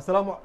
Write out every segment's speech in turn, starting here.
asalaamu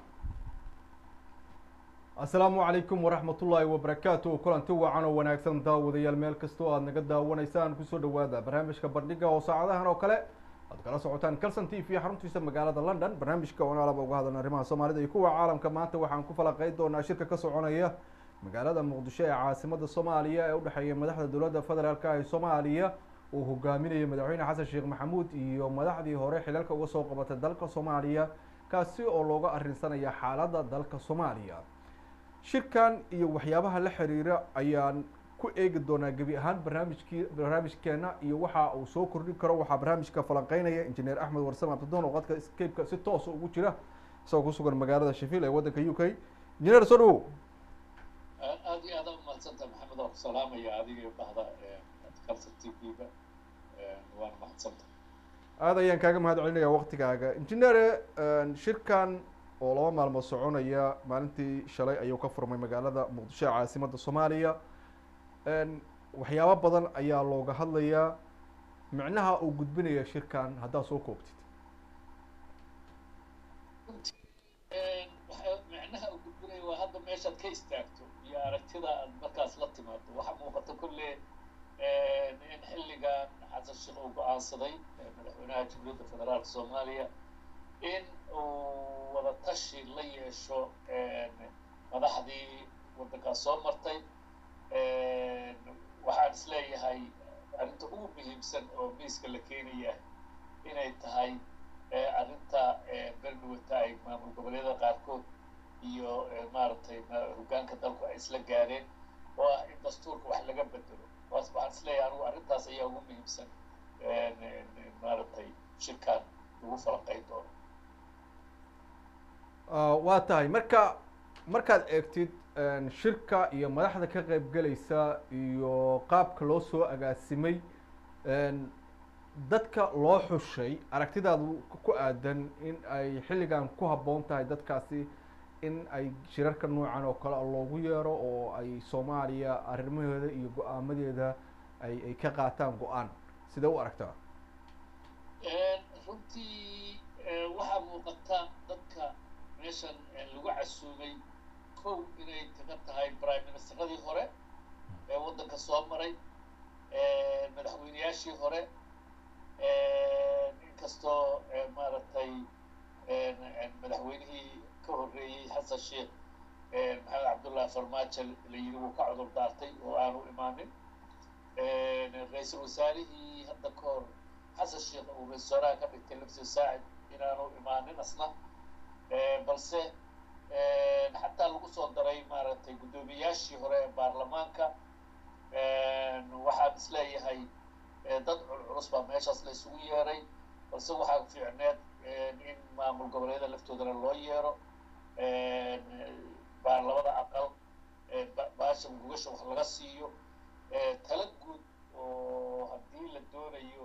asalaamu calaykum waraxmat ullaahi wabarakaatu kulanti wacan oo wanaagsan daawadayaal meel kastoo aad naga daawanaysaan kusoo dhawaada barnaamijka bandhiga oo saacadahan oo kale aad kala socotaan calson t v xaruntiisa magaalada london barnaamijka oon alaba uga hadalna arrimaha soomaalida iyo kuwa caalamka maanta waxaan ku falaqeyn doonaa shirka ka soconaya magaalada muqdisho ee caasimada soomaaliya ee udhexeeya madaxda dowladda federaalk ee soomaaliya uu hogaaminayo madaxweyne xasan sheekh maxamuud iyo madaxdii hore xilalka uga soo qabatay dalka soomaaliya kaasi oo looga arrinsanaya xaaladda dalka soomaaliya shirkan iyo waxyaabaha la xiriira ayaan ku eegi doonaa gebi ahaan barnaamijkii barnaamijkeena iyo waxa uu soo kordhin karo waxaa barnaamijka falanqeynaya injineer axmed warsame abdidoon oo qadka scape-ka si toosa ugu jira isagoo kusugan magaalada sheffield ee waddanka u k injineer soo dhawow aada iyo aada umahadsanta maxamed oo ku salaamaya adiga iyo bahda calson t v-ga waana mahadsanta aada ayaan kaaga mahad celinaya waktigaaga injineere shirkan oo laba maalmood soconaya maalintii shalay ayuu ka furmay magaalada muqdisho ee caasimada soomaaliya waxyaabo badan ayaa looga hadlayaa micnaha uu gudbinaya shirkan haddaad soo koobtid micnaha uu gudbinaya waa hadda meeshaad ka istaagto iyo aragtida aad markaas la timaado waxaa muuqata kolle in xilligan xasan sheekh uu go-aansaday madaxweynaha jamhuuriyadda federaalka soomaaliya in uu wada tashi la yeesho madaxdii waddankaas soo martay waxaan is leeyahay arrinta ugu muhiimsan oo miiska la keenaya inay tahay arrinta beldhawata ay maamul goboleedyada qaarkood iyo maaragtay hoggaanka dalku ay isla gaadeen oo ah in dastuurka wax laga bedelo waas waxaan is leeyahay anigu arrintaas ayaa ugu muhiimsan maaragtay shirkaan lagu falanqeyn doono waa tahay marka markaad eegtid shirka iyo madaxda ka qeyb gelaysa iyo qaabka loo soo agaasimay dadka loo xushay aragtidaadu ku aadan in ay xilligan ku habboon tahay dadkaasi in ay shirarka noocan oo kale loogu yeero oo ay soomaaliya arrimaheeda iyo go-aamadeeda ay ay ka qaataan go-aan sidee u aragtaa runtii waxaa muuqata dadka meeshan lagu casuumay kow inay kaga tahay prime ministeradii hore ee waddanka soo maray madaxweyneyaashii hore inkastoo maaragtay madaxweynihii ka horreeyey xasan sheekh maxamed cabdullahi farmaajo la yidhi wuu ka cudur daartay oo aanu imaanin ra-iisul wasaarihii hadda ka hor xasan sheekh uu ra-isul wasaaraha ka dhigtay lafsi saacid inaanu imaanin asna balse xataa lagu soo daray maaragtay guddoomiyaashii hore ee baarlamaanka waxaan is leeyahay dad culculus baa meeshaas la isugu yeeray balse waxaa fiicneed in maamul goboleedyada laftoodana loo yeero baarlamada aqal baasha gugasha wax laga siiyo tala guud oo haddii la doonayo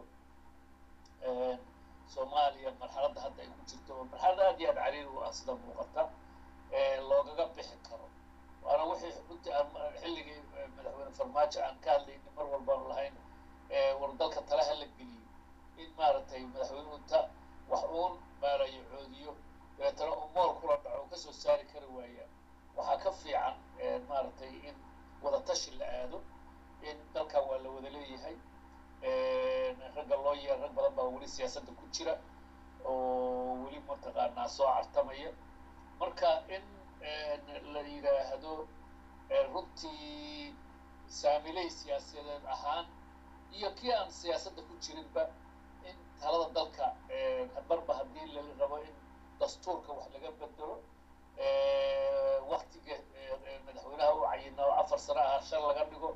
soomaaliya marxaladda hadda ay ku jirto oo marxalad aad iyo aad cariir u ah sida muuqata loogaga bixi karo waana wixii runtii aan xilligii madaxweyne farmaajo aan ka hadlaynin mar walbaanu lahayn war dalka talaha la geliyo in maaragtay madaxweynuhu ta wax uun maalayo coodiyo dabeetana uu mool kula dhaco oo kasoo saari kari waaya waxaa ka fiican maaragtay in wada tashi la aado in dalkan waa la wada leeyahay ragga loo yeer rag badan baa weli siyaasadda ku jira oo weli mataqaanaa soo cartamaya marka in la yidhaahdo runtii saamiley siyaasadeed ahaan iyo kii aan siyaasadda ku jirinba in talada dalka marba haddii la rabo in dastuurka wax laga bedelo waktiga madaxweynaha u cayina oo afar sano ah shan laga dhigo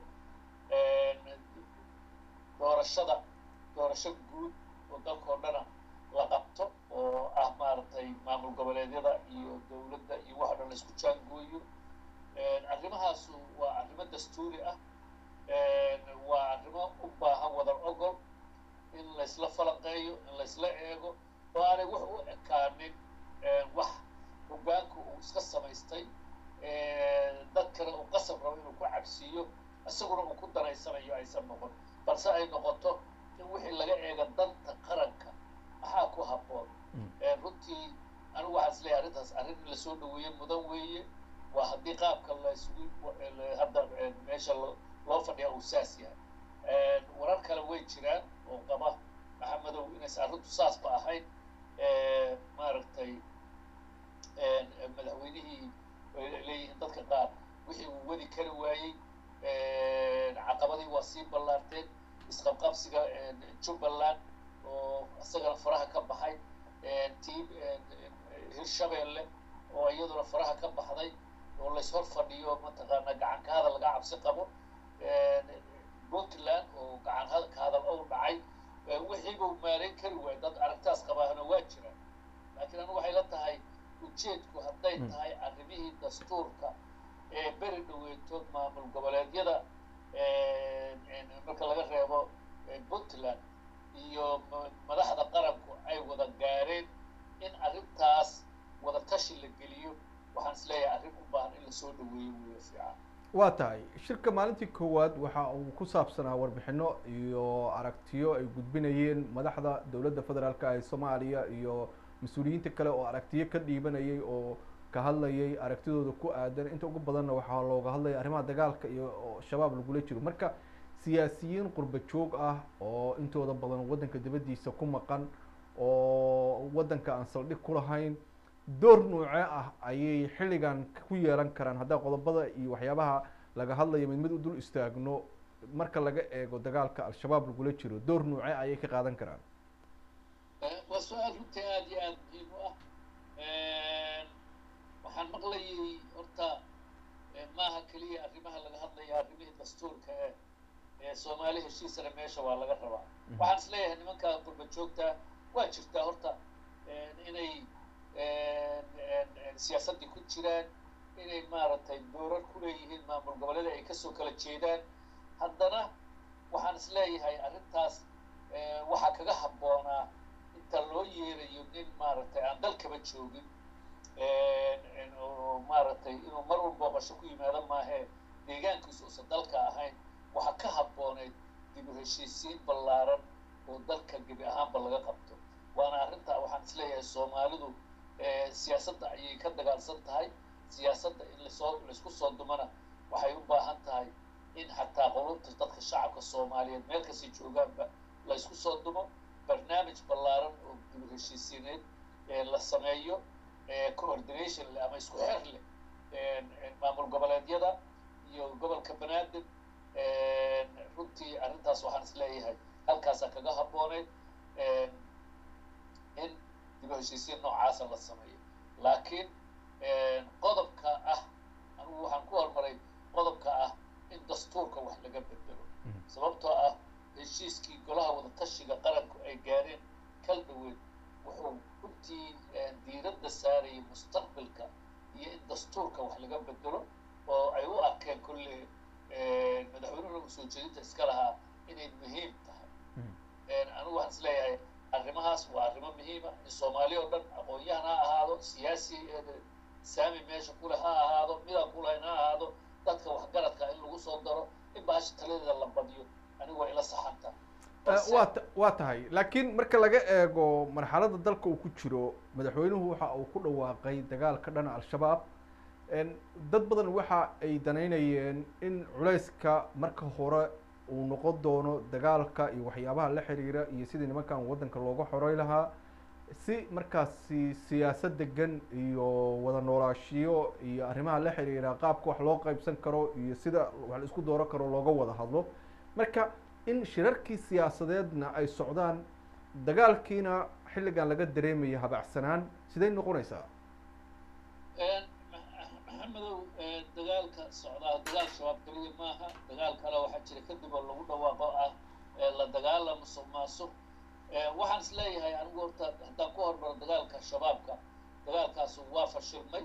doorashada doorasho guud oo dalkao dhana la qabto oo ah maaragtay maamul goboleedyada iyo dowladda iyo wax o dhan la isku jaangooyo arrimahaasu waa arrimo dastuuri ah waa arrimo u baahan wadar ogol in laysla falanqeeyo in laysla eego oo aanay wax u ekaanin wax hoggaanka uu iska samaystay dadkana uu qasab rabo inuu ku cabsiiyo isaguna uu ku danaysanayo aysan noqon balse ay noqoto in wixii laga eega danta qaranka maxaa ku habboon runtii anigu waxaan is leeyahay arrintaas arrin in lasoo dhaweeye mudan weeye waa haddii qaabka la isugu hadda meesha loo fadhiya uu saas yahay warar kale way jiraan oo qaba maxamedow inaysan arrintu saasba ahayn maaragtay madaxweynihii leeyihiin dadka qaar wixii uu wadi kari waayey caqabadii waa sii ballaarteen isqabqabsiga jubbaland oo isagana faraha ka baxay tii hirshabeelle oo iyaduna faraha ka baxday oo layshor fadhiyo mataqaana gacan ka hadal laga cabsi qabo puntland oo gacan ka hadal ou dhacay wixiibuu maarayn kari waayey dad aragtaas qabaahna waa jira laakiin anigu waxay la tahay ujeedku hadday tahay arrimihii dastuurka ee beri dhaweeto maamul goboleedyada marka laga reebo puntland iyo madaxda qaranku ay wada gaareen in arrintaas wada tashi la geliyo waxaan is leeyahay arrin u baahan in lasoo dhaweeyo weyo fiican waa tahay shirka maalintii koowaad waxa uu ku saabsanaa warbixino iyo aragtiyo ay gudbinayeen madaxda dowladda federaalka ee soomaaliya iyo mas-uuliyiinta kale oo aragtiyo ka dhiibanayay oo ka hadlayay aragtidooda ku aadan inta ugu badanna waxaa looga hadlaya arrimaha dagaalka iyo shabaab lagula jiro marka siyaasiyiin qurba joog ah oo intooda badan waddanka dibaddiisa ku maqan oo waddanka aan saldhig ku lahayn door noocee ah ayay xilligan ku yeelan karaan haddaa qodobada iyo waxyaabaha laga hadlayo mid mid u dul istaagno marka laga eego dagaalka al-shabaab lagula jiro door noocee ayay ka qaadan karaan waa su-aal runtii aada iyo aada muhiim u ah waxaan maqlayay horta maaha keliya arrimaha laga hadlaya arrimihii dastuurka ee ee soomaali heshiisana meesha waa laga rabaa waxaan is leeyahay nimanka qurba joogta waa jirtaa horta inay siyaasaddii ku jiraan inay maaragtay doorar ku leeyihiin maamul goboleeda ay kasoo kala jeedaan haddana waxaan is leeyahay arrintaas waxaa kaga habboonaa inta loo yeerayo nin maaragtay aan dalkaba joogin oo maaragtay inuu mar walba booqasho ku yimaado maahee deegaankiisu uusan dalka ahayn waxaa ka habbooneyd dib u heshiisiin ballaaran oo dalka gebi ahaanba laga qabto waana arrinta waxaan is leeyahay soomaalidu siyaasadda ayay ka dagaalsan tahay siyaasadda in lasoo laisku soo dumana waxay u baahan tahay in xataa qulubta dadka shacabka soomaaliyeed meel kastay joogaanba la isku soo dumo barnaamij ballaaran oo dib u heshiisiineed la sameeyo coordination leh ama isku xer leh maamul goboleedyada iyo gobolka banaadir runtii arrintaas waxaan is leeyahay halkaasaa kaga habbooneyd in dib u heshiisiin noocaasa la sameeyo laakiin qodobka ah anigu waxaan ku hormaray qodobka ah in dastuurka wax laga bedelo sababtoo ah heshiiskii golaha wadatashiga qaranku ay gaareen kal dhaweed wuxuu runtii diiradda saarayay mustaqbalka iyo in dastuurka wax laga bedelo oo ay u arkeen kolle madaxweynuhuna usoo jeedinta iska lahaa inay muhiim tahay anigu waxaan is leeyahay arrimahaas waa arrimo muhiima in soomaali oo dhan aqoon-yahan ha ahaado siyaasi saami meesha kule ha ahaado midaan kulahayn ha ahaado dadka waxgaradka in lagu soo daro in baasha taladeeda la badiyo anigu waa ila saxanta waa waa tahay laakiin marka laga eego marxaladda dalka uu ku jiro madaxweynuhu waxa uu ku dhawaaqay dagaalka dhana al-shabaab dad badan waxa ay danaynayeen in culayska marka hore uu noqon doono dagaalka iyo waxyaabaha la xiriira iyo sidii nimankan waddanka looga xoray lahaa si markaasi siyaasad degan iyo wada noolaashiyo iyo arrimaha la xiriira qaabka wax loo qaybsan karo iyo sida wax la isku dooran karo looga wada hadlo marka in shirarkii siyaasadeedna ay socdaan dagaalkiina xilligan laga dareemayo habacsanaan siday noqonaysaa maxamedow dagaalka socdaa dagaal shabaab keliya maaha dagaal kale waxaa jira kadib oo lagu dhawaaqo ah la dagaala musuq maasuq waxaan is leeyahay anigu horta haddaan ku hormaro dagaalka shabaabka dagaalkaasu waa fashilmay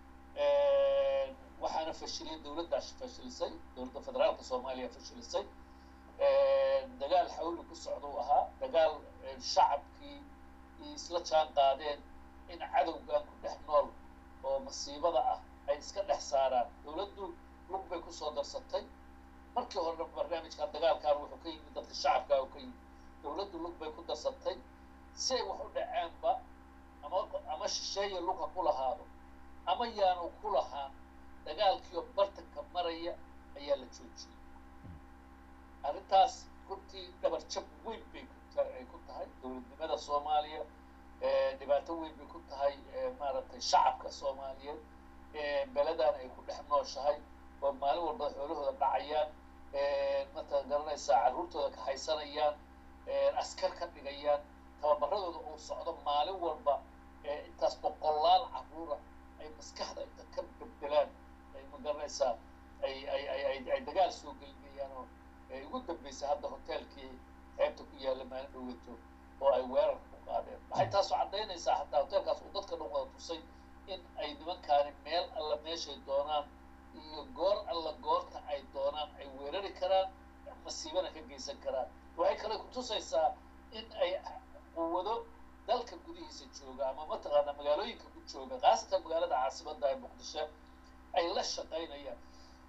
waxaana fashiliyay dowladdaas fashilisay dowladda federaalka soomaaliya fashilisay dagaal xawli ku socda u ahaa dagaal shacabkii isla jaan qaadeen in cadowgan ku dhex nool oo masiibada ah ay iska dhex saaraan dowladdu lug bay kusoo darsatay markii horena barnaamijkan dagaalkan wuxuu ka yimid dadka shacabka ka yimid dowladdu lug bay ku darsatay si ay wax u dhacaanba ama ama ama shisheeye lug ha ku lahaado ama yaanu ku lahaan dagaalkiioo bartanka maraya ayaa la joojiyey arrintaas runtii dhabar jab weyn bay ay ku tahay dowladnimada soomaaliya dhibaato weyn bay ku tahay maaragtay shacabka soomaaliyeed beledan ay ku dhex nooshahay oo maalin walba xoolahooda dhacayaan mata garanaysaa carruurtooda ka haysanayaan askar ka dhigayaan tababaradooda uu socdo maalin walba intaas boqolaal carruura ay maskaxda inta ka beddelaan ay ma garanaysaa ay ay ay ay ay dagaal soo gelinayaan oo ugu dambeysay hadda hoteelkii xeebta ku yaalla maalin dhaweeto oo ay weerar ku qaadeen waxay taasoo caddaynaysaa hataa hoteelkaas uu dadka dhan wada tusay in ay nimankaani meel alla meeshay doonaan iyo goor alla goorta ay doonaan ay weerari karaan masiibana ka geysan karaan waxay kale kutusaysaa in ay quwado dalka gudihiisa jooga ama mataqaana magaalooyinka ku jooga khaasatan magaalada caasimadda ee muqdisho ay la shaqaynayaan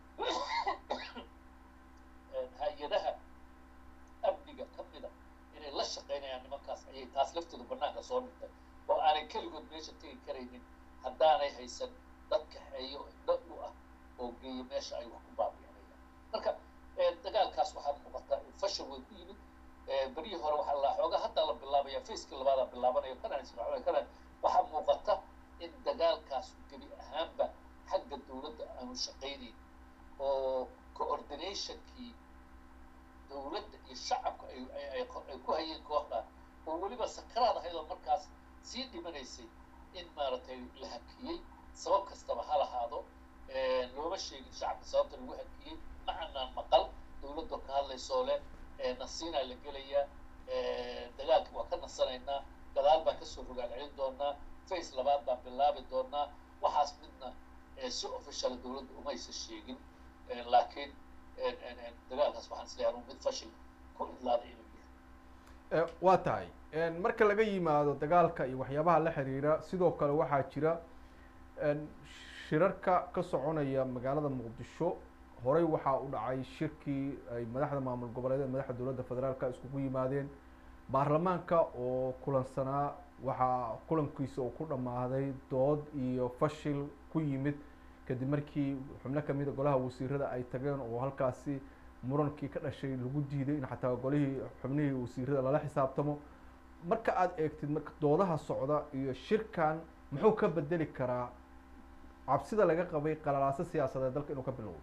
hay-adaha amniga ka mida inay la shaqaynayaan nimankaas ayay taas laftooda banaanka soo dhigtay oo aanay keligood meesha tegi karaynin haddaanay haysan dad kaxeeyo indho u ah oo geeya meesha ay wax ku baabiinayaan marka dagaalkaas waxaa muuqataa in fashil way ku yimid beryihii hore waxaa la xoogaa hadda la bilaabaya facekii labaadaa bilaabanayo kanaan israacay kanaan waxaa muuqata in dagaalkaas gebi ahaanba xagga dowladda aanu shaqaynayn oo coordinationkii dowladda iyo shacabka ay ay ku hayeen kooxda oo weliba sakaraad ahayd oo markaas sii dhimanaysay in maaragtay la hakiyey sabab kastaba ha lahaado looma sheegin shacabka sababta lagu hakiyey ma anaan maqal dowladda ka hadlaysoo leh nasiinaa la gelayaa dagaalka waa ka nasanaynaa gadaal baan kasoo rogaal celin doonaa face labaad baan bilaabi doonaa waxaas midna si official dowladda umaysa sheegin laakiin dagaalkaas waxaan isleeyahay anuu mid fashil ku idlaaday inuu yahay waa tahay marka laga yimaado dagaalka iyo waxyaabaha la xiriira sidoo kale waxaa jira shirarka ka soconaya magaalada muqdisho horey waxaa u dhacay shirkii ay madaxda maamul goboleedeed madaxda dowladda federaalka iskugu yimaadeen baarlamaanka oo kulansanaa waxaa kulankiisa uu ku dhammaaday dood iyo fashil ku yimid kadib markii xubno kamid a golaha wasiirada ay tageen oo halkaasi murankii ka dhashay lagu diiday in xataa golihii xubnihii wasiirada lala xisaabtamo marka aada eegtid marka doodaha socda iyo shirkan muxuu ka bedeli karaa cabsida laga qabay qalalaaso siyaasadeed dalka inuu ka bilowdo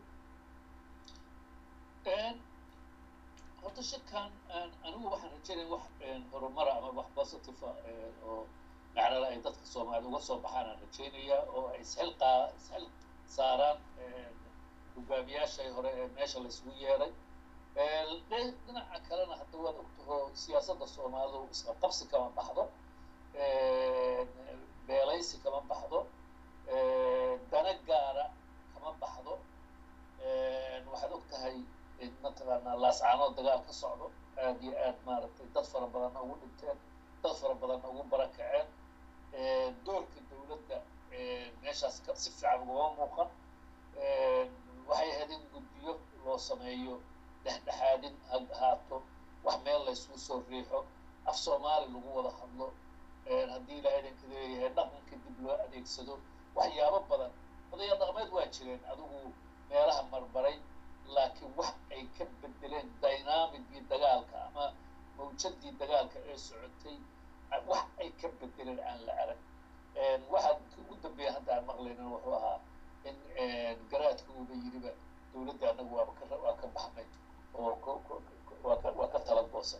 horta shirkan anigu waxaan rajaynaya wax horumara ama wax positive oo macnala ay dadka soomaaliyed uga soo baxaan aan rajaynayaa oo ay isxil qaa isxil saaraan hogaamiyaashay hore ee meesha la isugu yeeray dhinaca kalena hadda waad ogtaho siyaasadda soomaalidu isqabqabsi kama baxdo beelaysi kama baxdo dana gaara kama baxdo waxaad og tahay in mataqaanaa laascaanood dagaal ka socdo aad iyo aad maaragtay dad fara badanna ugu dhinteen dad fara badanna ugu barakaceen doorka dowladda meeshaas si fiican ugama muuqan waxay ahayd in guddiyo loo sameeyo dhexdhexaadin ha ahaato wax meel laysugu soo riixo af soomaali lagu wada hadlo haddii ilaahay idinka leeyahay dhaqanka dib loo adeegsado waxyaabo badan odayaal dhaqameed waa jireen adigu meelaha marmaray laakiin wax ay ka bedeleen dynamicgii dagaalka ama mawjadii dagaalka ee socotay wax ay ka bedeleen aan la arag waxaa ugu dambeeya hadda aan maqlaynin wuxuu ahaa in garaadka uuba yiriba dowladda anagu waaba ka waa ka baxnay oo waa ka waa ka tala goosan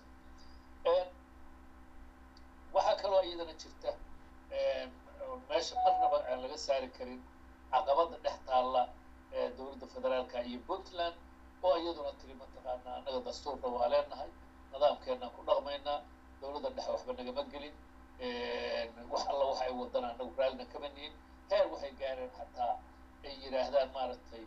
waxaa kaloo iyadana jirta meesha marnaba aan laga saari karin caqabada dhex taalla dowladda federaalka iyo puntland oo iyaduna tiri mataqaanaa annaga dastuurna waa leenahay nidaamkeenaan ku dhaqmaynaa dowladda dhexe waxba nagama gelin wax alla waxa ay wadana annagu raallina kama nihin heer waxay gaareen xataa ay yidhaahdaan maaragtay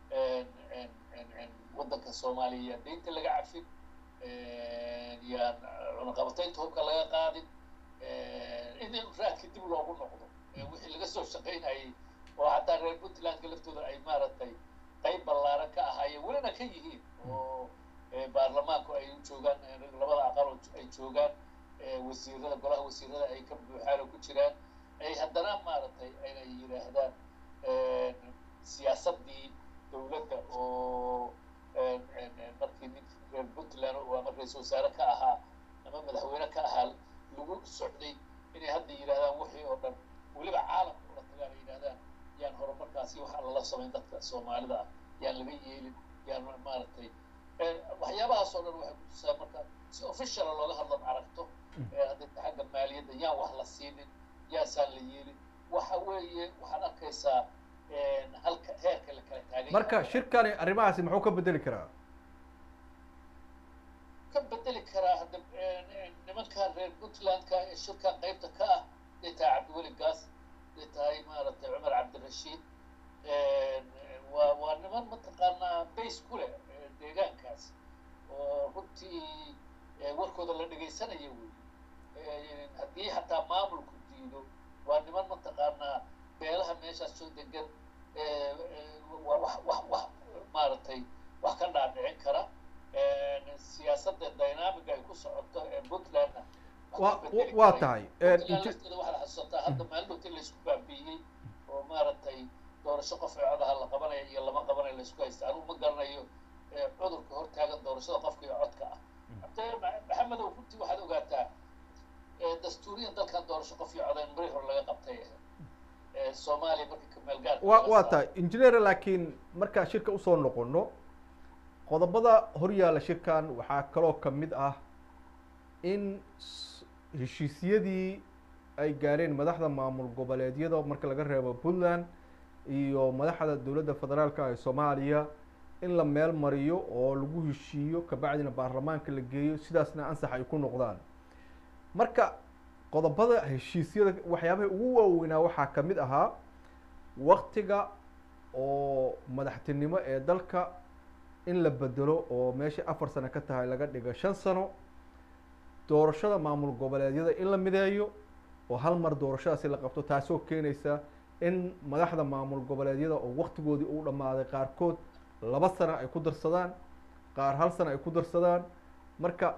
waddanka soomaaliya yaan deynta laga cafin yaan cunaqabataynta hubka laga qaadin in raadka dib loogu noqdo wixii laga soo shaqaynayay oo xataa reer puntlandka laftooda ay maaragtay qayb ballaaran ka ahaayeen welina ka yihiin oo baarlamaanku ay joogaan labada aqal ay joogaan wasiirada golaha wasiirada ay ka buuxaan oo ku jiraan ay haddana maaragtay ayna yidhaahdaan siyaasaddii dowladda oo markii nin reer puntland oo ama ra-iisul wasaare ka ahaa ama madaxweyne ka ahaa lagu socday inay hadda yidhahdaan wixii oo dhan weliba caalamka ula tagaan ay yidhahdaan yaan horumarkaasi waxaa lala samayn dadka soomaalida ah yaan laga yeelin yaan maaragtay waxyaabahaas oo dhan waxay kutusaa marka si officiala looga hadlan aragto hadday xagga maaliyadda yaan wax la siinin yaasaan la yeelin waxa weeye waxaad arkaysaa halka heerka la kala taagay marka shirkani arrimahaasi muxuu ka bedeli karaa ka bedeli karaa hadda nimankan reer puntlandka ee shirkan qaybta ka ah haday tahay cabdiweli gaas haday tahay maaragtay cumar cabdirashiid waa waa niman mataqaanaa base ku leh deegaankaas oo runtii warkooda la dhegaysanaya wey haddii xataa maamulku diido waa niman mataqaanaa beelaha meeshaas soo degan wax wax wax maaragtay wax ka dhaadhicin kara siyaasadda dynamiga ay ku socoto ee puntlandna waa tahay lafteeda waxaad xasuusataa hadda maalmoodii laysku baabiiyey oo maaragtay doorasho qof ee codaha la qabanaya iyo lama qabanayo laysku haysta anugu ma garanayo cudurka hortaagan doorashada qofka iyo codka ah maxamedow runtii waxaad ogaataa dastuuriyan dalkan doorasho qof iyo codayn marii hore laga qabtay soomaaliya markii kameelgaarka wa waa tahay engineer laakiin markaa shirka usoo noqono qodobada horyaalla shirkan waxaa kaloo ka mid ah in heshiisyadii ay gaareen madaxda maamul goboleedyada marka laga reebo puntland iyo madaxda dowladda federaalka ee soomaaliya in la meel mariyo oo lagu heshiiyo kabacdina baarlamaanka la geeyo sidaasna ansax ay ku noqdaan marka qodobada heshiisyada waxyaabaha ugu waaweynaa waxaa ka mid ahaa waktiga oo madaxtinimo ee dalka in la bedelo oo meesha afar sano ka tahay laga dhigo shan sano doorashada maamul goboleedyada in la mideeyo oo hal mar doorashadaasi la qabto taasoo keenaysa in madaxda maamul goboleedyada oo waktigoodii uu dhammaaday qaarkood laba sano ay ku darsadaan qaar hal sano ay ku darsadaan marka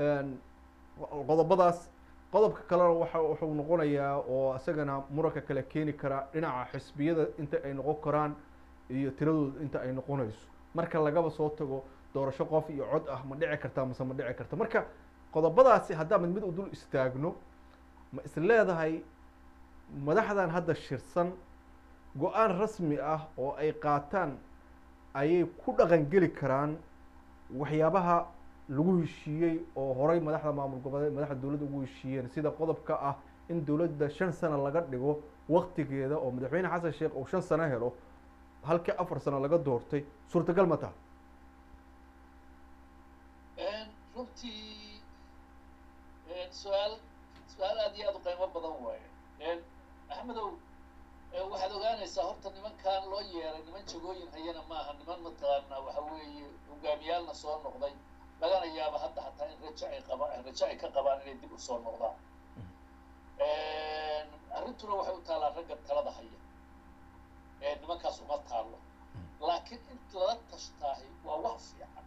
qodobadaas qodobka kalena waxa wuxuu noqonayaa oo isagana muranka kale keeni karaa dhinaca xisbiyada inta ay noqon karaan iyo tiradooda inta ay noqonayso marka lagaba soo tago doorasho qof iyo cod ah ma dhici kartaa mase ma dhici karta marka qodobadaasi haddaan mid mid u dul istaagno ma is leedahay madaxdan hadda shirsan go-aan rasmi ah oo ay qaataan ayay ku dhaqan geli karaan waxyaabaha lagu heshiiyey oo horay madaxda maamul goboleed madaxda dowladda ugu heshiiyeen sida qodobka ah in dowladda shan sano laga dhigo waktigeeda oo madaxweyne xasan sheekh uu shan sano helo halkii afar sano laga doortay suurtagal ma taha runtii su-aal su-aal aad iyo aad u qiimo badan waaye axmedow waxaad ogaanaysaa horta nimankan loo yeeray niman jagooyin hayana maaha niman mataqaanaa waxa weeye hogaamiyaalna soo noqday lagana yaabo hadda hataa in rajo ay qabaan rajo ay ka qabaan inay dib usoo noqdaan arrintuna waxay u taalaa ragga talada haya nimankaas uma taallo laakiin in lala tashtaahi waa wax fiican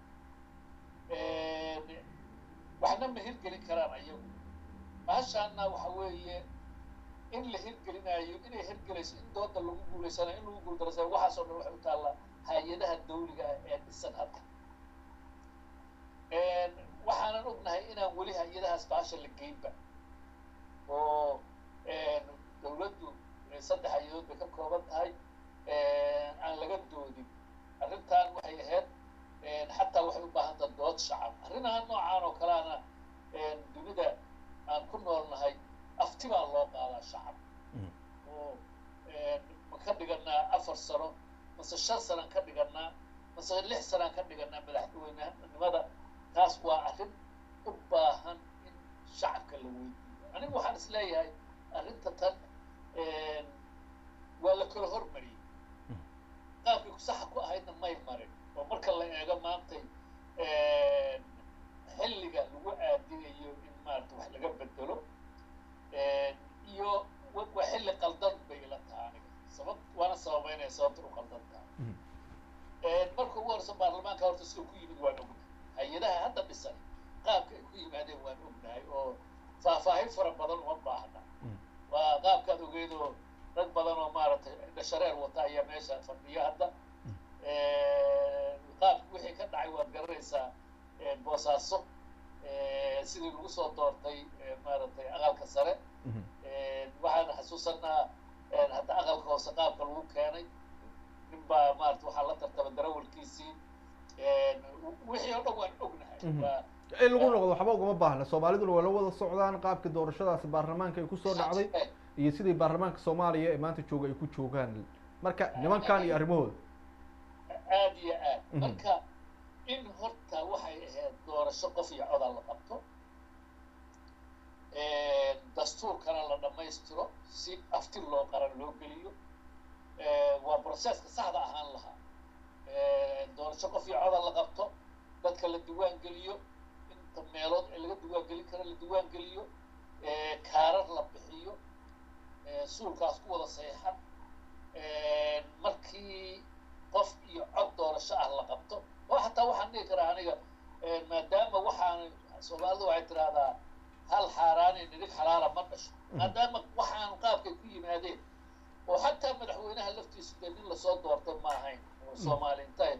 waxna ma hirgelin karaan ayagu maashaana waxa weeye in la hirgelinayo inay hirgelayso in dooda lagu guulaysanayo in lagu guuldarasanayo waxaasoo dhan waxay u taallaa hay-adaha dawliga ah ee dhisan hadda waxaanan ognahay inaan weli hay-adahaas baasha la geynba oo dawladdu saddex hay-adood bay ka kooban tahay aan laga doodin arrintan waxay ahayd xataa waxay u baahan taha dood shacab arrinaha noocaan oo kaleana dunida aan ku noolnahay afti baa loo qaadaa shacab oo ma ka dhiganaa afar sano mase shan sanaan ka dhiganaa mase lix sanaan ka dhiganaa madaxweynenimada taas waa arrin u baahan in shacabka la weydiiyo anigu waxaan is leeyahay arrinta tan waa la kala hormariyey qaabkii saxa ku ahaydna may marin oo marka la eego maantay xilliga lagu aadinayo in maarata wax laga bedelo iyo waa xilli qaldan bay ila taha aniga sabab waana sababeynaya sababta u qaldan tahay marka ugu horeysa baarlamaanka horta sida ku yimid waan ognahay hay-adaha hadda dhisan qaabka ay ku yimaadeen waan ognahay oo faahfaahin fara badan uma baahna waa qaabka ogeedoo rag badan oo maaragtay dhashareer wata ayaa meesha fadhiya hadda qaabki wixii ka dhacay waad garanaysaa boosaaso sidii lagu soo doortay maaragtay aqalka sare waxaan xasuusanaa hadda aqalka hoose qaabka lagu keenay nin baa maarata waxaa la tartaba darawalkiisii wixii oo dhan waan ognahay waa in lagu noqdo waxba ugama baahna soomaaliduna waa la wada socdaan qaabkii doorashadaasi baarlamaanka ay kusoo dhacday iyo sidii baarlamaanka soomaaliya ee maanta jooga ay ku joogaan marka nimankan iyo arrimahooda aad iyo aad marka in horta waxay ahayd doorasho qof iyo codal la qabto dastuurkana la dhammaystiro si afti loo qaran loo geliyo waa broseska saxda ahaan lahaa doorasho qof iyo codal la qabto dadka la diwaan geliyo inta meelood ee laga diwaan gelin kara la diwaan geliyo kaarar la bixiyo suulkaas ku wada saxiixan markii qof iyo cod doorasho ah la qabto oo xataa waxaan dhihi karaa aniga maadaama waxaan soomaalidu waxay tidhaahdaa hal xaaraani nirig xalaala ma dhasho maadaama waxaan qaabkay ku yimaadeen oo xataa madaxweynaha laftiisu dee nin lasoo doortay ma ahayn oo soomaali intay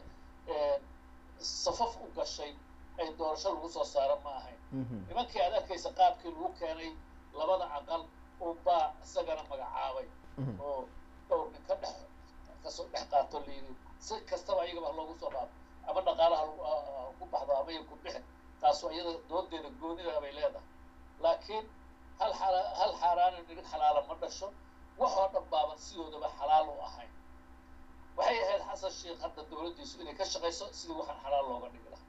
safaf u gashay ay doorasho lagu soo saaro ma ahayn nimankii aad arkaysa qaabkii lagu keenay labada aqal unbaa isagana magacaabay oo dhowr nin ka dhex kasoo dhex qaato layidhi si kastaba iyagaba loogu soo qaato ama dhaqaalaha ku baxdo ama ya ku bixin taasu iyada doodeeda goonida bay leedahay laakiin hal xala hal xaaraani nirig xalaala ma dhasho waxoo dhan baaban sidoodaba xalaal u ahayn waxay ahayd xasan sheekh hadda dowladdiisu inay ka shaqayso sidii waxaan xalaal looga dhigi lahaa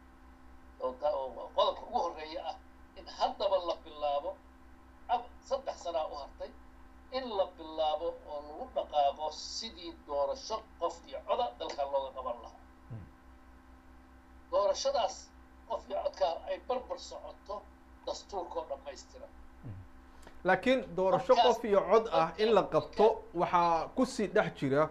oo qodobka ugu horreeya ah in haddaba la bilaabo saddex sanaa u hartay in la bilaabo oo lagu dhaqaaqo sidii doorasho qof iyo coda dalkan looga qaban lahaa doorashadaas qof iyo codkaa ay barbar socoto dastuurkoo dhammaystiran laakiin doorasho qof iyo cod ah in la qabto waxaa kusii dhex jira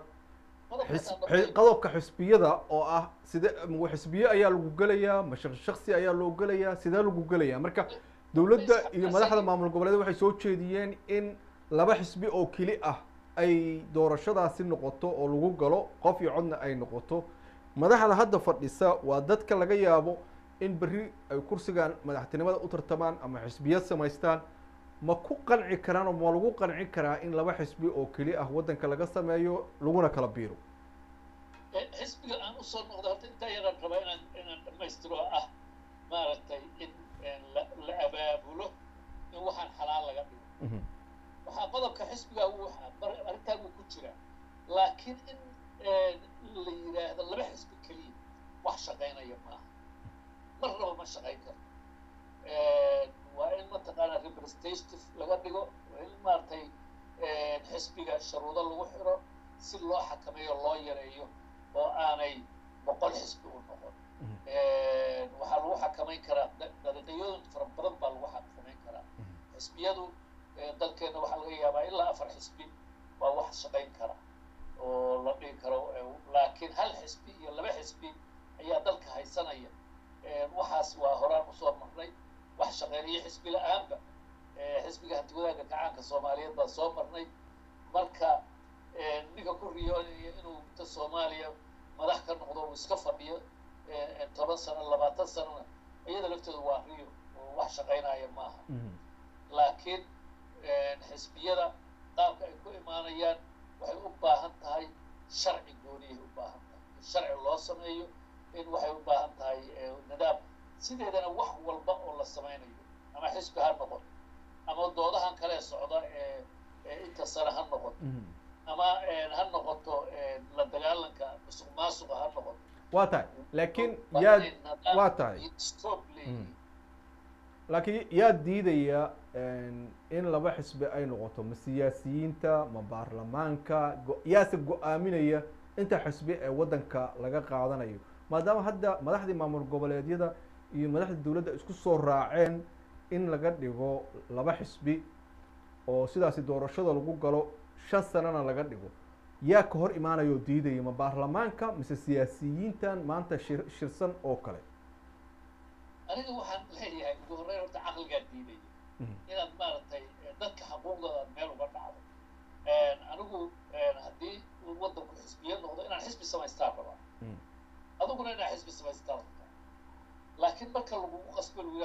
qodobka xisbiyada oo ah side xisbiye ayaa lagu gelayaa ma shaksi ayaa loo gelayaa sidee lagu gelayaa marka dowladda iyo madaxda maamul goboleed waxay soo jeediyeen in laba xisbi oo keli ah ay doorashadaasi noqoto oo lagu galo qof iyo codna ay noqoto madaxda hadda fadhisa waa dadka laga yaabo in berri ay kursigan madaxtinimada u tartamaan ama xisbiyad samaystaan ma ku qanci karaan oo ma lagu qanci karaa in laba xisbi oo keli ah waddanka laga sameeyo laguna kala biiro xisbiga aan usoo noqda horta intaa yaraan rabaa inaan inaan dhammaystiro ah maaragtay in la la abaabulo in waxaan xalaal laga dhigo waxaa qodobka xisbiga arrintaa wuu ku jiraa laakiin in la yidhaahdo laba xisbi keliya wax shaqaynaya maaha mar raba ma shaqayn karo waa in mataqaana representative laga dhigo waa in maaragtay xisbiga sharuudo lagu xiro si loo xakameeyo loo yareeyo oo aanay boqol xisbi u noqon waxaa lagu xakamayn karaa dariiqyooyin fara badan baa lagu xakamayn karaa xisbiyadu dalkeena waxaa laga yaabaa ilaa afar xisbi waa wax shaqayn kara oo la dhihi karo laakiin hal xisbi iyo laba xisbi ayaa dalka haysanaya waxaas waa horaan usoo marnay wax shaqeynayo xisbi la-aanba xisbiga hantiwadaagga gacaanka soomaaliyeed baa soo marnay marka ninka ku riyoonaya inuu inta soomaaliya madax ka noqdo uu iska fadhiyo toban sano labaatan sanona iyada laftooda waa riyo oo wax shaqaynaya maaha laakiin xisbiyada qaabka ay ku imaanayaan waxay u baahan tahay sharci gooniyay u baahan tahay in sharci loo sameeyo in waxay u baahan tahay nidaam sideedana wax walba oo la samaynayo ama xisbi ha noqon ama doodahan kale socda ee inta sare ha noqon ama ha noqoto la dagaalanka musuq maasuqa ha noqoto waa tahay laakiin yaad waa tahay laakiin yaa diidaya in laba xisbi ay noqoto ma siyaasiyiinta ma baarlamaanka yaase go-aaminaya inta xisbi ee waddanka laga qaadanayo maadaama hadda madaxdii maamul goboleedyada iyo madaxda dowladda isku soo raaceen in laga dhigo laba xisbi oo sidaasi doorashada lagu galo shan sanana laga dhigo yaa ka hor imaanaya oo diidaya ma baarlamaanka mise siyaasiyiintan maanta shir shirsan oo kale aniga waxaan leeyahay ugu horreyn horta caqligaa diidaya inaad maaragtay dadka xuquuqdooda aad meel uga dhacdo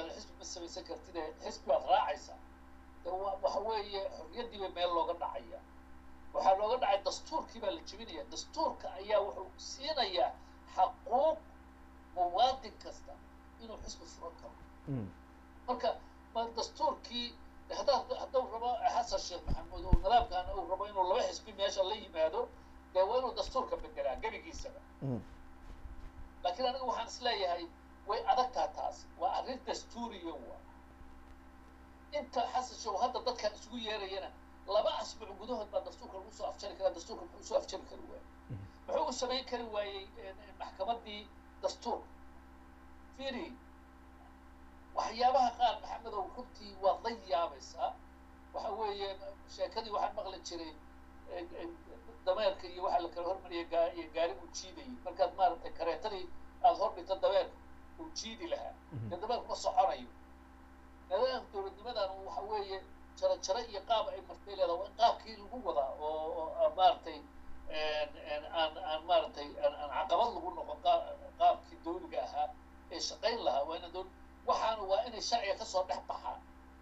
yidhahdo xisbi ma samaysan kartid ee xisbi baad raacaysaa de wa waxa weeye xorriyaddii bay meel looga dhacaya waxaa looga dhacay dastuurkii baa la jebinaya dastuurka ayaa wuxuu siinayaa xaquuq muwaadin kasta inuu xisbi furan karo marka ma dastuurkii haddaa hadduu rabo xasan sheekh maxamuud uu nidaamkan uu rabo inuu laba xisbi meesha la yimaado dee waa inuu dastuurka bedelaa gebigiisaba laakiin aniga waxaan isleeyahay way adagtaa taas waa arrin dastuuriya waa inta xasan sheekh hadda dadkan isugu yeerayana laba asbuuc gudahood baa dastuurka lagu soo afjari karaa dastuurka muxuu soo afjari kari waayey muxuu u samayn kari waayey maxkamaddii dastuurka firi waxyaabaha qaar maxamedow runtii waad la yaabaysaa waxa weeye sheekadii waxaan maqli jiray dameerka iyo waxaa la kala hormariyay gaa iyo gaari uu jiidayay markaad maaragtay kareetadii aada hor dhigto dameerka uu jiidi lahaa dee dameerku ma soconayo nidaamka dowladnimadan waxa weeye jaro jaro iyo qaab ay martay leedaha waa in qaabkii lagu wadaa oo oo maaragtay aan aan maaragtay aan caqabad lagu noqon qaabkii dawliga ahaa ee shaqayn lahaa waa ina dowl waxaana waa inay sharciga kasoo dhex baxaan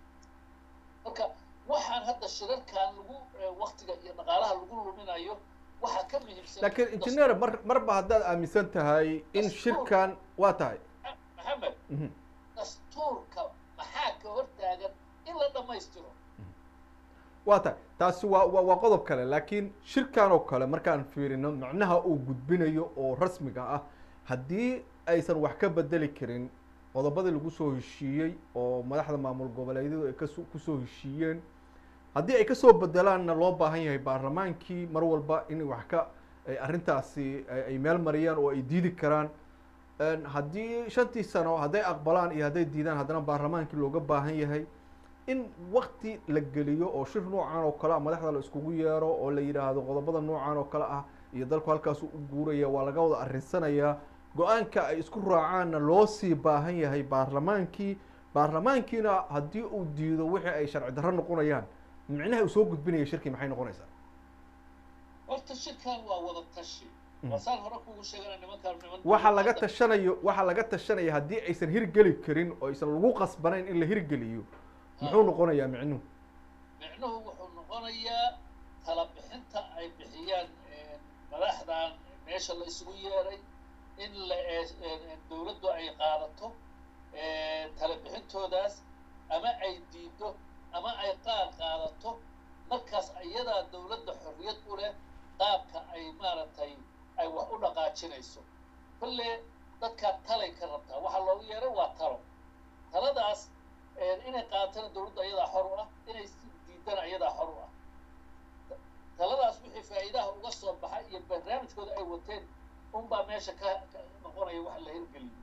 marka waxaan hadda shirarkan lagu waktiga iyo dhaqaalaha lagu luminayo waxaa ka muhiimsan laakiin engineer mar marba haddaad aaminsan tahay in shirkan waa tahay maxamed dastuurka maxaa ka hortaagan in la dhammaystiro waa tahay taasi waa wa waa qodob kale laakiin shirkan oo kale markaan fiirino macnaha uu gudbinayo oo rasmiga ah haddii aysan wax ka bedeli karin qodobadii lagu soo heshiiyey oo madaxda maamul goboleedyadu ay kaso kusoo heshiiyeen haddii ay kasoo bedelaanna loo baahan yahay baarlamaankii mar walba in wax ka arrintaasi ay meel mariyaan oo ay diidi karaan haddii shantii sano hadday aqbalaan iyo hadday diidaan haddana baarlamaankii looga baahan yahay in wakti la geliyo oo shir noocan oo kale ah madaxda la iskugu yeero oo la yidhaahdo qodobada noocan oo kale ah iyo dalku halkaasu u guuraya waa laga wada arrinsanayaa go-aanka ay isku raacaanna loo sii baahan yahay baarlamaankii baarlamaankiina haddii uu diido wixii ay sharci darro noqonayaan micnaha uu soo gudbinaya shirkii maxay noqonaysaa horta shirkan waa wada tashi wasaan hore kugu sheegana nimankaan niman waxa laga tashanayo waxa laga tashanaya haddii aysan hirgeli karin oo aysan lagu qasbanayn in la hirgeliyo muxuu noqonayaa micnuhu micnuhu wuxuu noqonayaa tala bixinta ay bixiyaan madaxdan meesha la isugu yeeray in la dawladdu ay qaadato tala bixintoodaas ama ay diido ama ay qaar qaadato markaas iyadaa dawladda xorriyad u leh qaabka ay maaragtay ay wax u dhaqaajinayso kolle dadkaa talay ka rabtaa waxaa loogu yeeray waa talo taladaas inay qaatana dawladda ayadaa xor u ah inay diidana ayadaa xor u ah taladaas wixii faa'iidaha uga soo baxa iyo barnaamijkooda ay wateen unbaa meesha ka noqonaya wax la hirgeliyo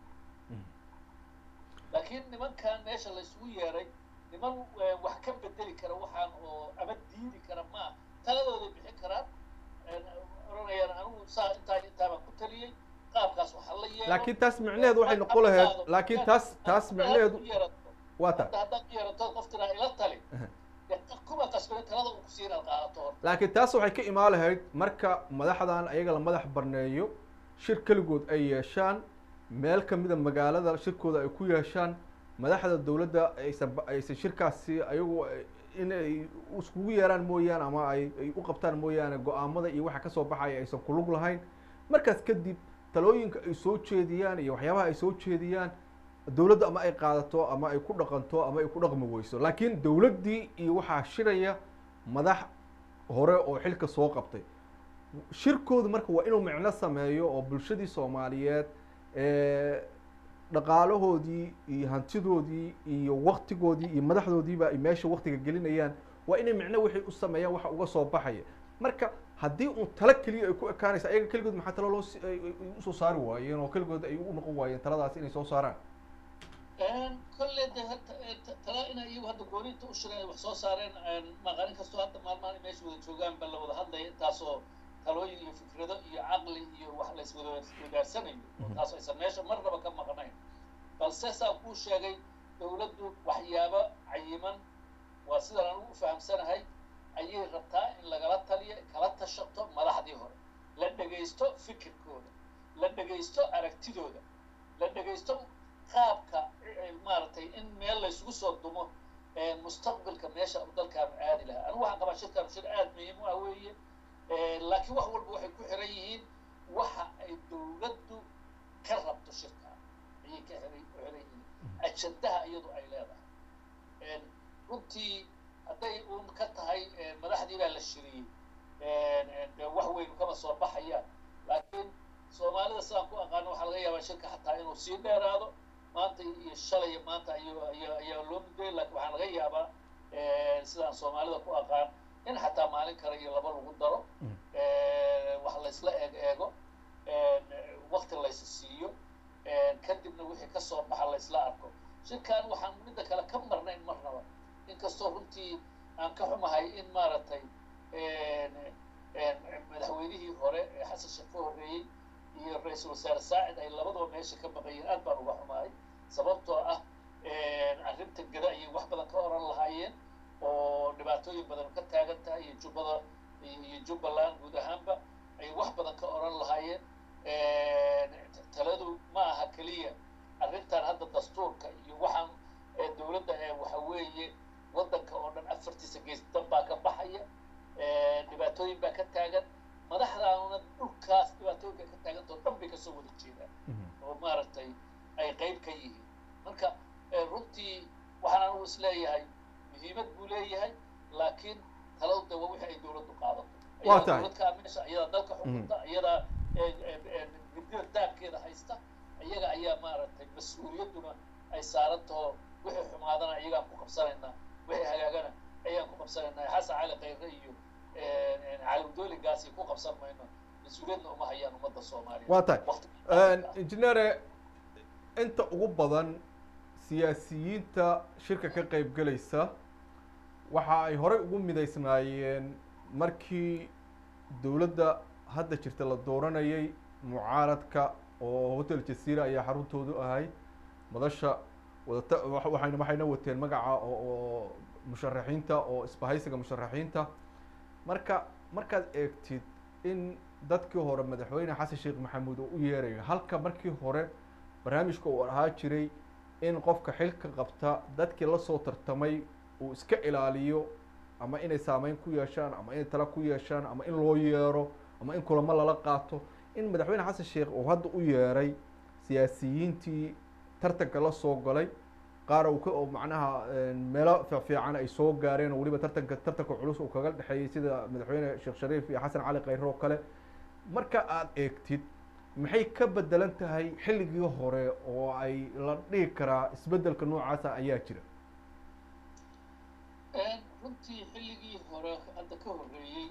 laakiin nimankan meesha la isugu yeeray niman wax ka bedeli kara waxaan oo ama diidi kara maa taladooday bixin karaan oranayaan anigu saa intaa intaabaan ku taliyey qaabkaas waxa la yeelo laakiin taas micnaheedu waxay noqon lahayd laakiin taas taas micnaheedu waa ta haddaad u yeerato qof tiraa ila tali kuma qasbani talada uu kusiin inaad qaadato horta laakiin taas waxay ka imaan lahayd marka madaxdan ayaga la madax barneeyo shir keligood ay yeeshaan meel kamida magaalada shirkooda ay ku yeeshaan madaxda dawladda aysan aysan shirkaasi ayagu inay iskugu yeeraan mooyaane ama ay ay u qabtaan mooyaane go-aamada iyo waxa kasoo baxaya aysan kulug lahayn markaas kadib talooyinka ay soo jeediyaan iyo waxyaabaha ay soo jeediyaan dawladda ama ay qaadato ama ay ku dhaqanto ama ay ku dhaqmi weyso laakiin dawladdii iyo waxaa shiraya madax hore oo xilka soo qabtay shirkoodu marka waa inuu micno sameeyo oo bulshadii soomaaliyeed dhaqaalahoodii iyo hantidoodii iyo waktigoodii iyo madaxdoodiiba ay meesha waktiga gelinayaan waa inay micno wixii u sameeyaan waxa uga soo baxaya marka haddii uun talo keliya ay ku ekaanaysa ayaga keligood maxaa talo loo usoo saari waayeen oo keligood ay u noqon waayeen taladaas inay soo saaraan kolle de talaa ina iyagu hadda gooninta u shireen wax soo saareen maqanin kastoo hadda maalmahan meesha wada joogaan ba la wada hadlaya intaasoo talooyin iyo fikrado iyo caqli iyo wax la iswada wadaarsanayo taas aysan meesha marnaba ka maqnayn balse saa kuu sheegay dawladdu waxyaabo cayiman waa sidan anugu u fahamsanahay ayay rabtaa in lagala taliyo kala tashato madaxdii hore la dhegaysto fikirkooda la dhegaysto aragtidooda la dhegaysto qaabka maaragtay in meel laysugu soo dumo mustaqbalka meesha dalkaanu aadi lahaa anigu waxaan qabaa shirkaanu shir aada muhiim u ah weeye laakiin wax walba waxay ku xiran yihiin waxa ay dowladdu ka rabto shirkaa ayay ka xiray ku xiran yihiin ajandaha iyadu ay leedahay runtii hadday uun ka tahay madaxdii baa la shiriyey de wax weyn kama soo baxayaan laakiin soomaalida sidaan ku aqaano waxaa laga yaabaa shirka xataa inuu sii dheeraado maanta iyo shalay maanta ayaa ayaa ayaa loo mudayay laakiin waxaa laga yaabaa sidaan soomaalida ku aqaan in xataa maalin kale iyo laba lagu daro wax laysla eeg eego wakti laysa siiyo kadibna wixii kasoo baxa laysla arko shirkan waxaan midda kale ka marnayn marnaba inkastoo runtii aan ka xumahay in maaragtay madaxweynihii hore ee xasan sheekh ka horreeyey iyo ra-iisul wasaare saacid ay labadaba meesha ka baqayeen aad baan uga xumahay sababtoo ah arrinta gada ayay wax badan ka oran lahaayeen oo dhibaatooyin badan ka taagan tahay iyo jubbada iyo jubbaland guud ahaanba ay wax badan ka oran lahaayeen taladu ma aha keliya arrintan hadda dastuurka iyo waxaan dowladda ee waxa weeye waddanka oo dhan afartiisa gees dan baa ka baxaya dhibaatooyin baa ka taagan madaxdaanuna dhulkaas dhibaatooyinka ka taagantao dhan bay kasoo wada jeedaan oo maaragtay ay qayb ka yihiin marka runtii waxaan anigu is leeyahay muhiimad buu leeyahay laakiin taladu de waa wixii ay dowladdu qaadato waa tahay dowladkaa meesha iyadaa dalka xukunta iyadaa gudida daabkeeda haysta iyaga ayaa maaragtay mas-uuliyadduna ay saaran taho wixii xumaadana iyagaan ku qabsanaynaa wixii hagaagana ayaan ku qabsanaynaa xasan cali khayre iyo calimudooligaasi ku qabsan mayno mas-uuliyadna uma hayaan ummadda soomaaliya waa tahay injineere inta ugu badan siyaasiyiinta shirka ka qayb gelaysa waxa ay horey ugu midaysnaayeen markii dowladda hadda jirta la dooranayay mucaaradka oo hotel jasiira ayaa xaruntoodu ahay madasha wadata waxayna waxayna wateen magaca oo musharaxiinta oo isbahaysiga musharaxiinta marka markaad eegtid in dadkii hore madaxweyne xasan sheekh maxamuud oo u yeerayo halka markii hore barnaamijka uu ahaa jiray in qofka xilka qabta dadkii lasoo tartamay uu iska ilaaliyo ama inay saameyn ku yeeshaan ama inay tala ku yeeshaan ama in loo yeero ama in kulamo lala qaato in madaxweyne xasan sheekh uu hadda u yeeray siyaasiyiintii tartanka la soo galay qaar uu ka oo macnaha meelo fiican ay soo gaareen oo weliba tartanka tartanka culus uu kaga dhexeeyey sida madaxweyne sheekh shariif iyo xasan cali khayre oo kale marka aad eegtid maxay ka bedelan tahay xilligii hore oo ay la dhihi karaa isbedelka noocaasa ayaa jira runtii xilligii hore hadda ka horreeyey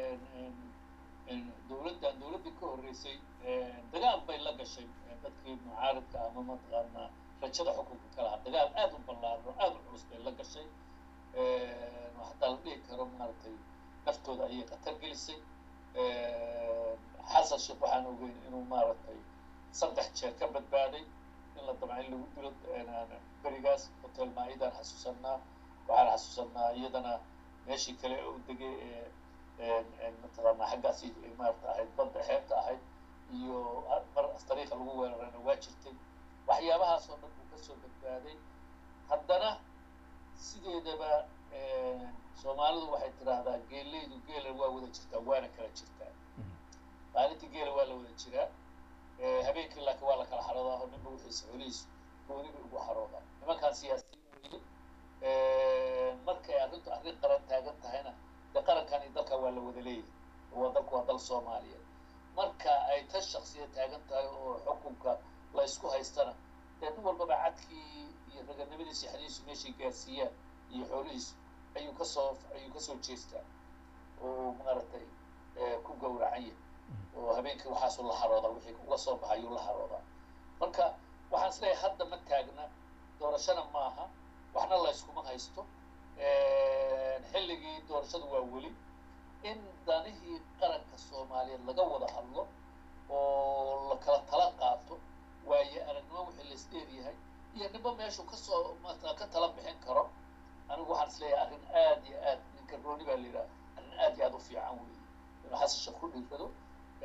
dowladdan dowladdii ka horreysay dagaal bay la gashay dadkii mucaaridka ama mataqaanaa rajada xukunka ka lahaa dagaal aada u ballaarno aada u culus bay la gashay hataa la dhihi karo maaragtay naftooda ayay khatar gelisay xasan sheekh waxaan ogeyn inuu maaragtay saddex jeer ka badbaaday in la damca in lagu dilo berigaas hotel maa-idaan xasuusanaa waxaan xasuusanaa iyadana meeshii kale u degay ee mataqaanaa xaggaasi maarata ahayd badda xeebta ahayd iyo mar dariiqa lagu weerarayna waa jirtay waxyaabahaas oo dhan buu kasoo badbaaday haddana sideedaba soomaalidu waxay tidhaahdaa geeleydu geela waa wada jirtaa waana kala jirtaa maalintii geela waa la wada jiraa habeenkii laakiin waa la kala xaroodaa oo ninba wixiisa xolihiisu gooni bay ugu xaroodaa nimankaan siyaasiyiin weye markay arrintu arrin qaran taagan tahayna de qarankan iyo dalkan waa la wada leeyahay waa dalku waa dal soomaaliyeed marka ay tan shaksiya taagan tahay oo xukunka la isku haystana dee nin walbaba cadkii iyo raganimadiisa xadiisu meeshay gaarsiiyaan iyo xoolihiisu ayuu kasoo ayuu kasoo jeestaa oo maaragtay ku gowracan yahay oo habeenkii waxaasuu la haroodaa wixii uga soo baxa ayuu la haroodaa marka waxaan is leeyahay hadda ma taagna doorashana maaha waxna la yskuma haysto xilligii doorashadu waa weli in danihii qaranka soomaaliyeed laga wada hadlo oo la kala tala qaato waayo aragnimo wixii lais dheeryahay iyo ninba meeshuu kasoo maata ka tala bixin karo anigu waxaan is leeyahay arrin aad iyo aad ninka rooni baa la yidhaha arrin aad iyo aad u fiican weeye inuu xasan sheekh ku dhiirrado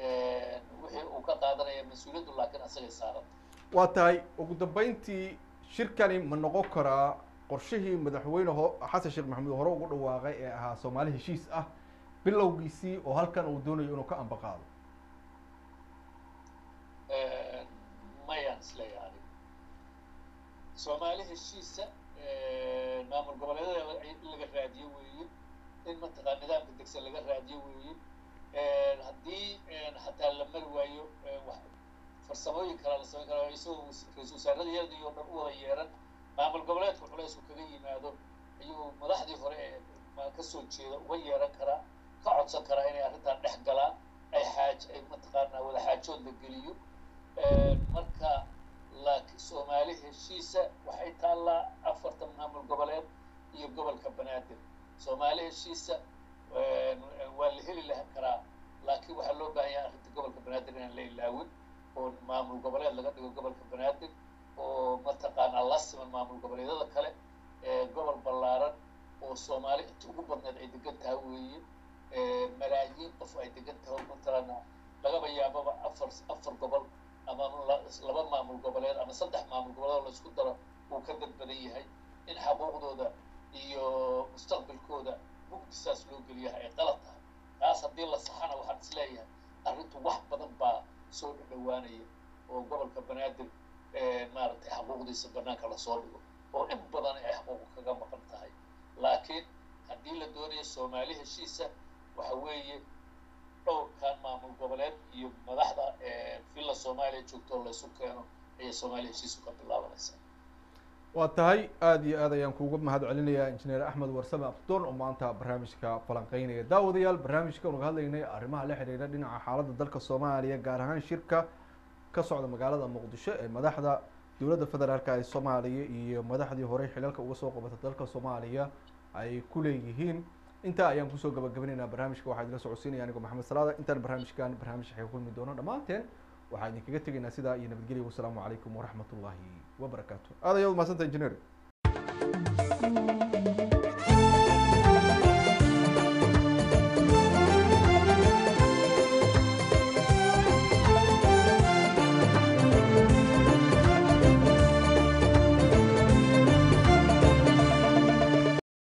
wixii uu ka qaadanaya mas-uuliyaddu laakiin asagay saaran waa tahay ugu dambeyntii shirkani ma noqon karaa qorshihii madaxweyne ho xasan sheekh maxamuud hore ugu dhawaaqay ee ahaa soomaali heshiis ah bilowgiisii oo halkan uu doonayo inuu ka ambaqaado mayaan isleeyahay anigu soomaali heshiisa maamul goboleedyada in laga raadiyo weeye in mataqaa nidaamka degsan laga raadiyo weeye haddii xataa la mari waayo farsamooyin kalaa la samayn karaa isagoo ra-isul wasaaradayadii oo dhan u wada yeeran maamul goboleedka culaysku kaga yimaado ayuu madaxdii hore ee kasoo jeeda uga yeeran karaa ka codsan karaa inay arrintan dhex galaan ay xaaj ay mataqaanaa wada xaajood la geliyo marka laakiin soomaali heshiisa waxay taallaa afartan maamul goboleed iyo gobolka banaadir soomaali heshiisa waa la heli lahan karaa laakiin waxaa loo baahan yahay arrinta gobolka banaadir inaan la ilaawin oo maamul goboleed laga dhigo gobolka banaadir oo mataqaanaa la siman maamul goboleedyada kale gobol ballaaran oo soomaali inta ugu badneed ay degan tahay weeye malaayiin qof ay degan tahay mataqaanaa lagaba yaababa afar afar gobol ama laba maamul goboleed ama saddex maamul goboleed oo laisku daro uu ka dad badan yahay in xaquuqdooda iyo mustaqbalkooda mugdisaas loo geliyaha ay qalad tahay taas haddii la saxana waxaan isleeyahay arrintu wax badan baa soo dhadhawaanaya oo gobolka banaadir maaragtay xaquuqdiisa banaanka lasoo dhigo oo in badan ay xaquuq kaga maqan tahay laakiin haddii la doonayo soomaali heshiisa waxa weeye dhowrkan maamul goboleed iyo madaxda villa soomaaliya joogto oo laysu keeno ayay soomaaliya heshiisu ka bilaabanaysaa waa tahay aada iyo aad ayaan kuuga mahad celinayaa injineer axmed warsame abdoon oo maanta barnaamijka falanqeynaya daawadayaal barnaamijka unaga hadlaynay arrimaha la xidhiidha dhinaca xaaladda dalka soomaaliya gaar ahaan shirka ka socda magaalada muqdisho ee madaxda dowladda federaalk ee soomaaliya iyo madaxdii horey xilalka uga soo qabatay dalka soomaaliya ay ku leeyihiin intaa ayaan kusoo gabagabaynaynaa barnaamijka waxaa idila socodsiinaya anigoo maxamed salaada intaan barnaamijkan barnaamij waxay kulmi doono dhammaanteen waxaa idinkaga tegaynaa sidaa iyo nabadgelya wasalaamu calaykum waraxmat ullaahi wabarakaatu aad ayaad umahadsanta injineer